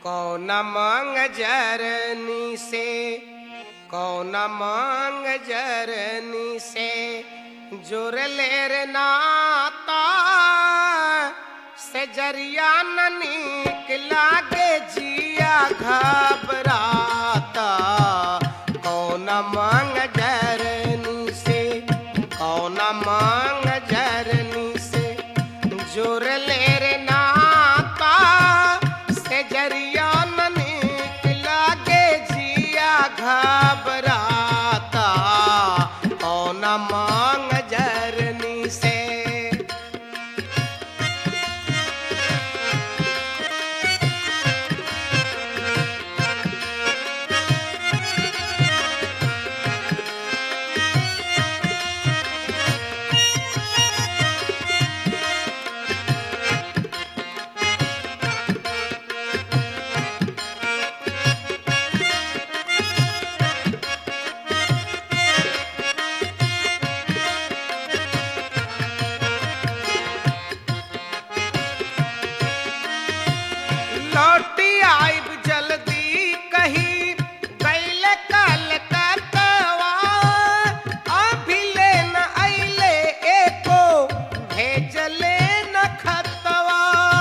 कौन मांग जरनी से कौन मांग जरनी से जोर लेर नाता से जरिया न नीक लागे जिया घबराता कौन मांग जरनी से कौन मांग जरनी से जोर लेर नाता से जरिया न नीक लागे जिया घबराता कौन मांग जरनी से लौटी आइब जल्दी कही गैल कलकत्तवा अभी ले न अइले एको भेजले न खतवा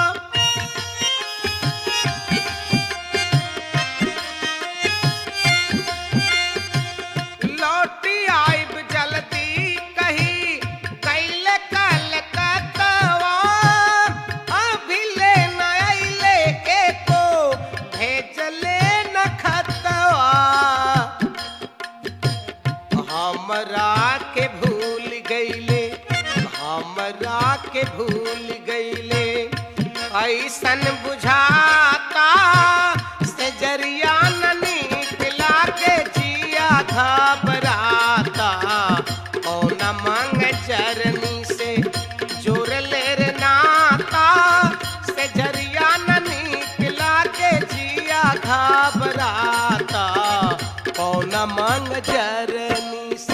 लौटी आइब जल्दी कही गैल कलकत्तवा अभी ले न अइले एको भेजले न खतवा हमरा के भूल गईले हमरा के भूल गईले ऐसन बुझाता से जरिया न निकला के जिया घबराता कौन मांग चरनी से जोर लेर नाता से जरिया न निकला के जिया घबराता कौन मांग जरनी से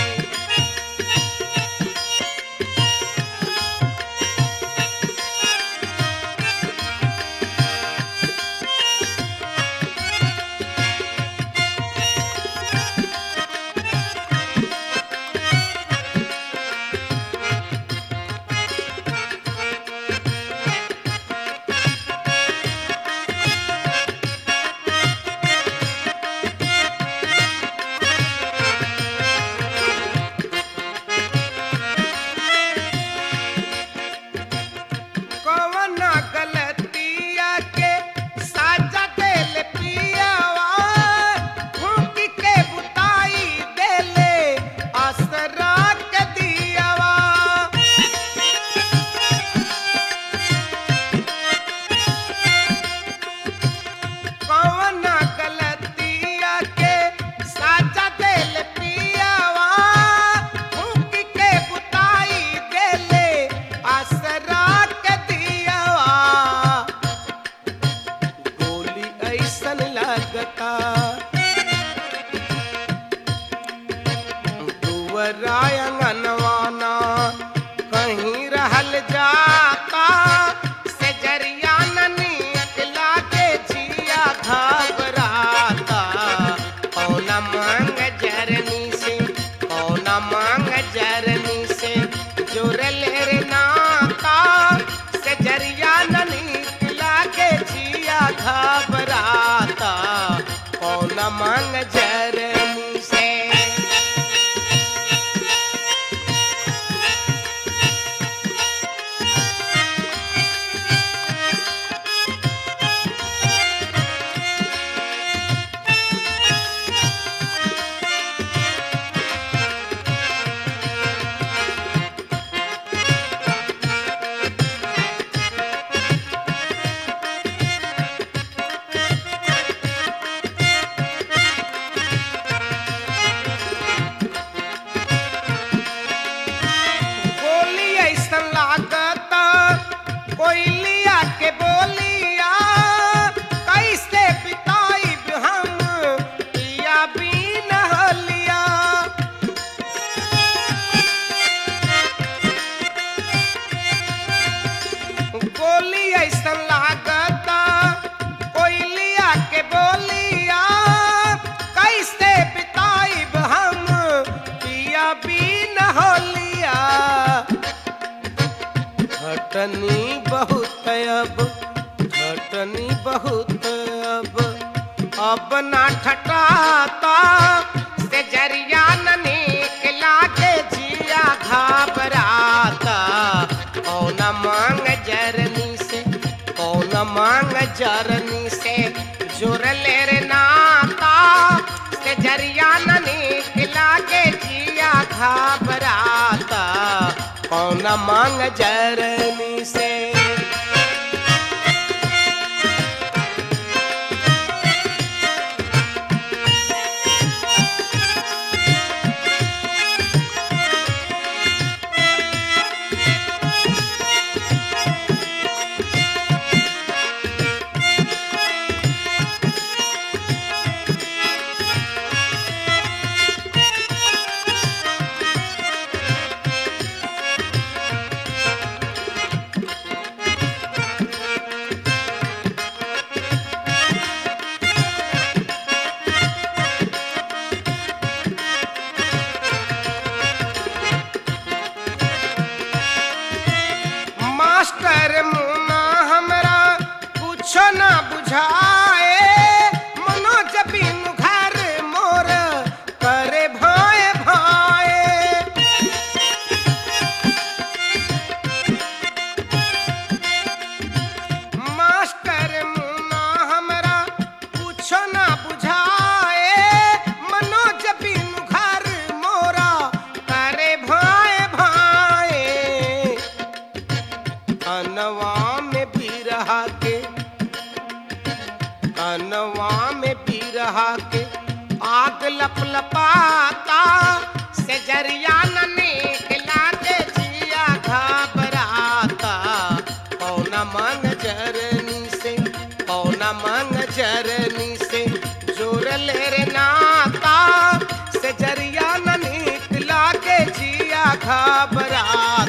कौन गलतिया के साजा देल पियावा फूक के बुताई देले असरा के दियावा कौन गलतिया के साजा देल पियावा फूक के बुताई देले असरा के दियावा गोली ऐसन लगता दुवराय अंगनवाना कहीं रहल जाता से जरिया न निकला के जिया घबराता कौन मांग जरनी से कौन मांग जरनी से जोर लेर नाता से जरिया न निकला के जिया घबराता कौन मांग जरनी से खटनी बहुत अब खटनी बहुत अब अब ना ठटाता से जरिया न निकला के जिया घबराता कौन मांग जरनी से कौन मांग जरनी से जोर ले रे नाता से जरिया न निकला के जिया घबराता कौन मांग जरनी से मास्टर मुना हमरा कुछ ना बुझाए मनोज बिनु घर मोर करे भाए भाए मास्टर मुना हमरा कुछ ना बुझाए मनोज बिनु घर मोरा करे भाए भाए अनवा में भी रहा के अनवा में भी रहा के आग लप लपाता से जरिया न निकला के जिया घबराता कौन मांग जरनी से कौन मांग जरनी से जोर ले रे नाता से जरिया न निकला के जिया घबराता